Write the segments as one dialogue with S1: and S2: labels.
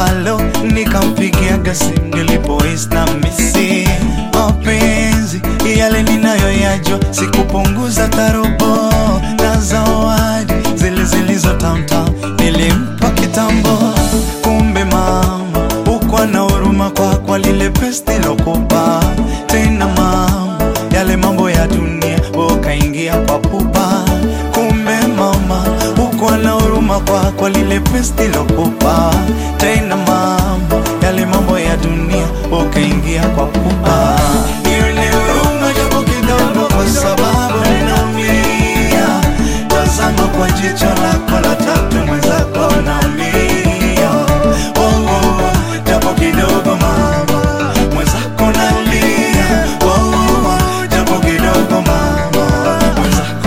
S1: halo, nikampigia gasi nilipohisi na misi mapenzi yale ninayoyajua, sikupunguza tarobo na zawadi zile zilizo tamtam nilimpa kitambo. Kumbe mama ukwa na huruma kwa kwa lile pesti lokupa tena mama, yale mambo ya dunia ukaingia kwa pupa. Kumbe mama ukwa na huruma kwa kwa lile pesti lokupa tena mama, yale mambo ya dunia ukaingia kwa pupa. Nione huruma japo kidogo, kwa sababu naumia. Tazama kwa jicho lako la tatu, mwenzako naumia. Oh, oh, japo kidogo mama, mwenzako nalia. Oh, oh, japo kidogo mama, mwenzako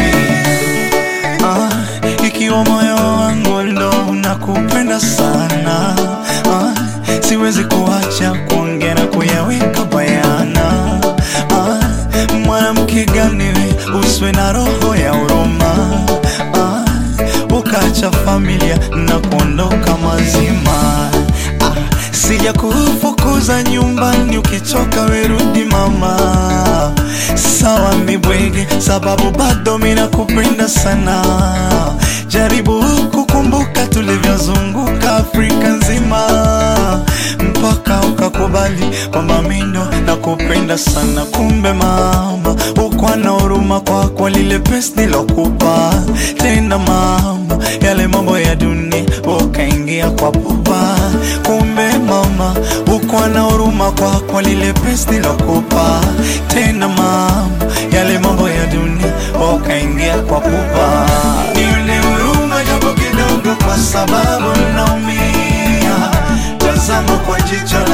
S1: naumia. Ah, ikiwa moyo wangu ndo unakupenda sana ah, siwezi kuacha kuongea na kuyaweka bayana ah, mwanamke gani we uswe na roho ya huruma ah, ukaacha familia na kuondoka mazima ah, sija kufukuza nyumbani ukichoka werudi mama sawa mibwege sababu bado mina kupenda sana jaribu kukumbuka tulivyozunguka Afrika nzima mpaka ukakubali kwamba mindo na kupenda sana kumbe mama ukwa na huruma kwa kwa lile pesi nilokupa tena mama yale mambo ya dunia ukaingia kwa pupa kumbe mama ukwa na huruma kwa kwa lile pesi nilokupa tena mama yale mambo ya dunia ukaingia kwa pupa nione huruma japo kidogo kwa sababu naumia tazama kwa jicho